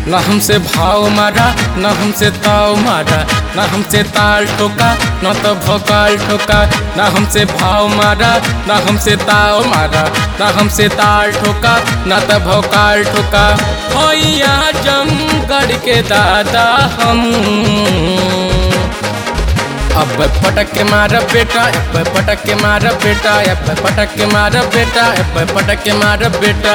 न हमसे भाव मारा न हमसे ताव मारा न हमसे ताल ठोका न तो भोकाल ठोका न हमसे भाव मारा न हमसे ताव मारा न हमसे ताल ठोका न तो भोकाल ठोका होइया जमगढ़ के दादा हम अब पटक के मार बेटा अब पटक के मार बेटा अब पटक के मार बेटा अब पटक के मार बेटा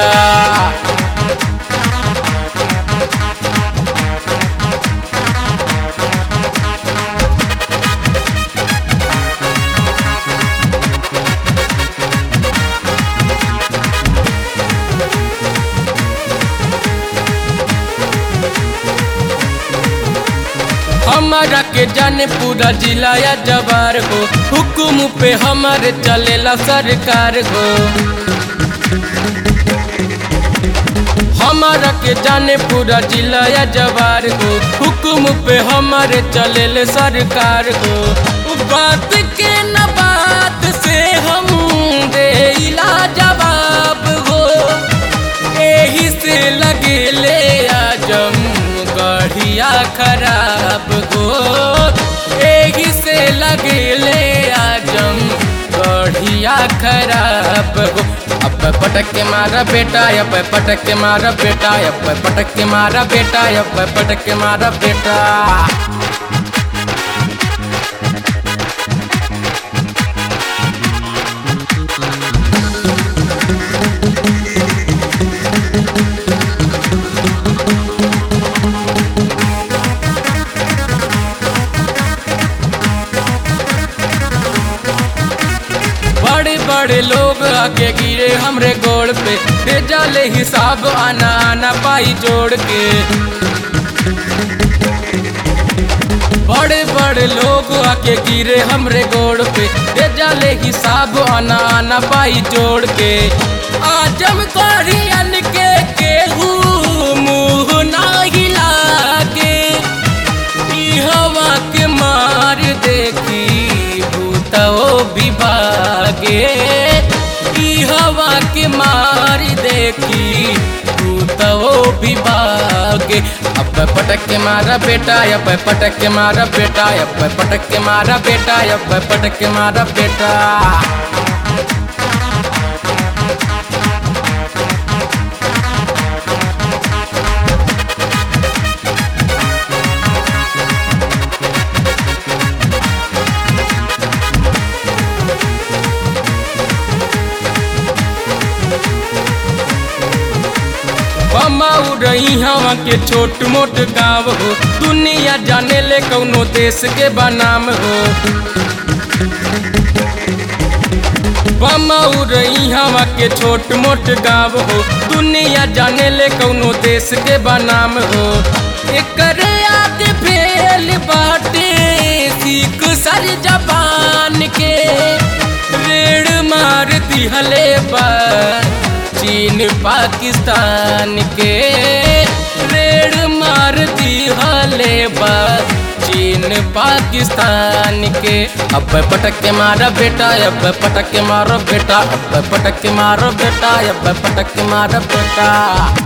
हमारा के जाने पूरा जिला या जवार हो हुकुम पे हमारे चलेला सरकार हो हमारा के जाने पूरा जिला या जवार हो हुकुम पे हमारे चलेले सरकार हो उ बात के न बात से हम दे जवाब हो एही से लगे ले आजम गढ़िया खराब हो एही से लगे ले आजम गढ़िया खराब हो अब पटक के मारा बेटा अब पटक के मारा बेटा अब पटक के मारा बेटा अब पटक के मारा बेटा बड़े बड़े लोग आके गिरे हमरे गोड़ पे दे जाले हिसाब आना आना पाई जोड़ के बड़े बड़े लोग आके गिरे हमरे गोड़ पे दे जाले हिसाब आना आना पाई जोड़ के आजम करियन के केहू मुंह ना हिला के ई हवा के मार देखी भूतो विभागे ई हवा के मार देखी भूतो विभागे अब पटक के मारा बेटा अब पटक के मारा बेटा अब पटक के मारा बेटा अब पटक के मारा बेटा बमाऊ रही हवा के छोट मोट गाँव हो दुनिया जाने ले कौनो देश के बनाम हो बमाऊ रही हवा के छोट मोट गाँव हो दुनिया जाने ले कौनो देश के बनाम हो एकर आगे फेल बाटे सीख सर जबान के रेड़ मार दिहले बा चीन पाकिस्तान के रेड़ मार दिहले बा चीन पाकिस्तान के अब पटक के मारा बेटा अब पटक के मारो बेटा अब पटक के मारो बेटा अब पटक के मारो बेटा